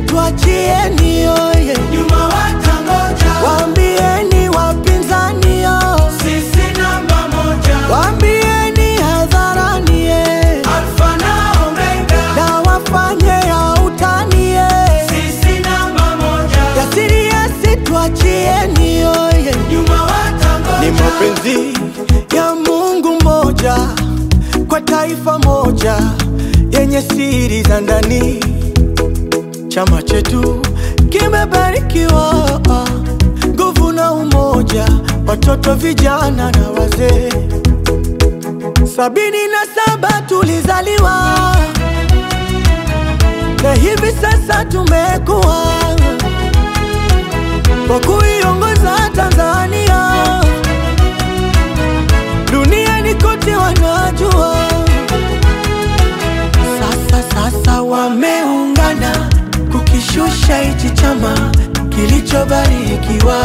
tuachieni oye, nyuma watangoja, waambieni wapinzani yo, sisi namba moja, waambieni hadharani ye, alfa na omega, na wafanye ya utani ye, sisi namba moja, jasiri yesi tuachieni oye, nyuma watangoja, ni mapenzi ya Mungu mmoja kwa taifa moja yenye siri za ndani. Chama chetu kimebarikiwa nguvu na umoja, watoto, vijana na wazee. Sabini na saba tulizaliwa na hivi sasa tumekuwa kwa kuiongoza Tanzania duniani kote wanajua. Sasa sasa wameungana kukishusha hichi chama kilichobarikiwa.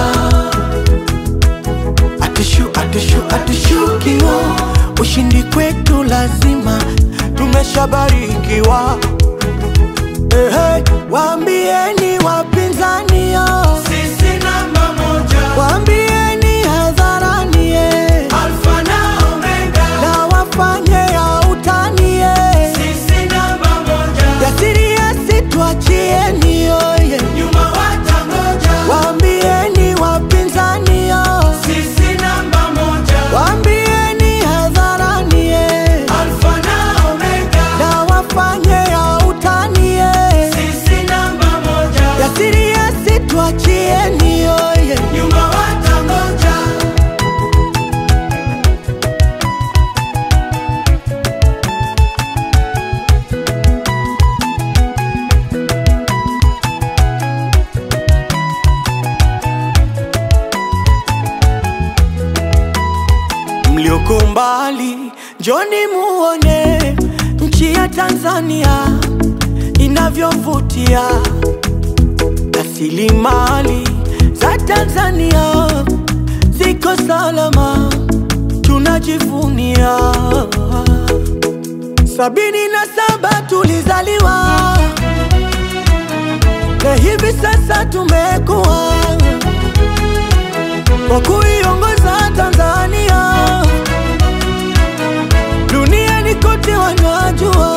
Atushu, atushu, atushukiwa, ushindi kwetu lazima, tumeshabarikiwa. Ehe, waambieni wapinzani yo, sisi namba moja, waambieni hadharani ye, alfa na omega, na wafanye ya utani ye. sisi namba moja, Jasiri yesi tuachieni oye, nyuma watangoja, waambieni wapinzani yo, sisi namba moja, waambieni hadharani ye, alfa na omega, na wafanye ya utani ye. sisi namba moja, Jasiri yesi tuachieni oye, nyuma watangoja, mlioko mbali, njoni muone nchi ya Tanzania inavyovutia, rasilimali za Tanzania ziko salama, tunajivunia. Sabini na saba tulizaliwa na hivi sasa tumekuwa kwa kuiongoza Tanzania duniani kote wanajua.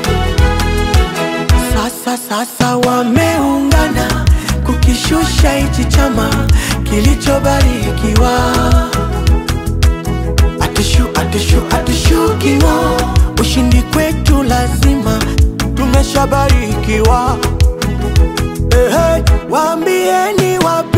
Sasa sasa wameungana kukishusha hichi chama kilichobarikiwa. Atushu, atushu, atushukiwa, ushindi kwetu lazima, tumeshabarikiwa. Ehe, waambieni wapi